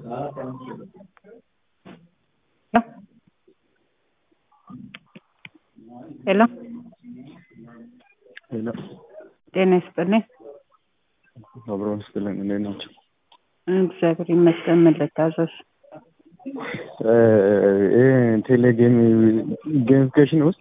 ሄሎ ሄሎ ጤና ይስጥልኝ። አብሮ ይስጥልኝ። እንዴት ናቸው? እግዚአብሔር ይመስገን። ምን ልታዘዝ? ይህ ቴሌ ጌም ጌሚፊኬሽን ውስጥ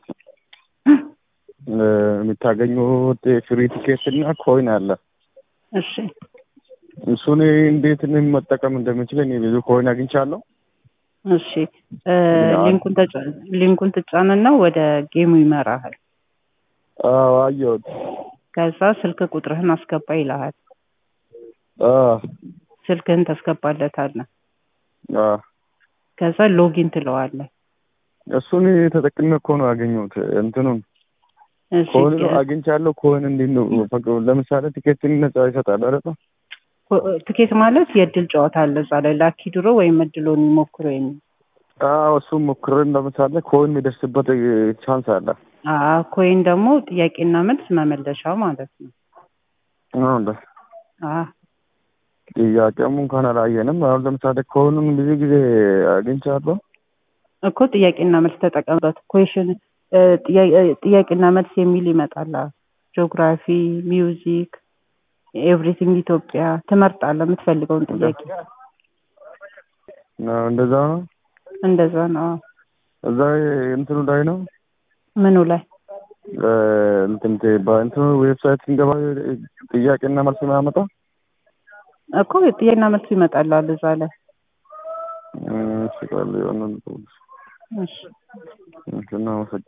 የምታገኙት ፍሪ ቲኬት እና ኮይን አለ። እሺ እሱን እንዴት መጠቀም እንደምችል እኔ ብዙ ኮይን አግኝቻለሁ። እሺ ሊንኩን ተጫ- ሊንኩን ትጫንና ወደ ጌሙ ይመራሃል። አዎ አየሁት። ከዛ ስልክ ቁጥርህን አስገባ ይልሃል። አዎ ስልክህን ታስገባለታለህ። አዎ ከዛ ሎጊን ትለዋለህ። እሱን ተጠቅሜ እኮ ነው ያገኘሁት እንትኑን እሺ ኮይን አግኝቻለሁ። ኮይን እንዴት ነው ፈቅ- ለምሳሌ ቲኬትን ነጻ ይሰጣል አይደል? ኮ- ትኬት ማለት የእድል ጨዋታ አለ እዛ ላይ ላኪ ድሮ ወይም እድሎን ይሞክሩ የሚል አዎ እሱም ሞክረን ለምሳሌ ኮይን የሚደርስበት ቻንስ አለ። አዎ ኮይን ደግሞ ጥያቄና መልስ መመለሻ ማለት ነው። አዎ እንደ አዎ ጥያቄም እንኳን አላየንም። አሁን ለምሳሌ ኮይኑን ብዙ ጊዜ አግኝቻለሁ። እኮ ጥያቄና መልስ ተጠቀምበት። ኩዌሽን ጥያቄና መልስ የሚል ይመጣል። ጂኦግራፊ፣ ሚውዚክ፣ ኤቭሪቲንግ ኢትዮጵያ ትመርጣለህ የምትፈልገውን ጥያቄ። አዎ፣ እንደዛ ነው። እንደዛ ነው። እዛ እንትኑ ላይ ነው ምኑ ላይ እንትን በእንትኑ ዌብሳይት ስንገባ ጥያቄና መልስ የሚያመጣ እኮ ጥያቄና መልስ ይመጣላል እዛ ላይ። እሺ፣ ቃል የሆነ እሺ እናመሰግናለን።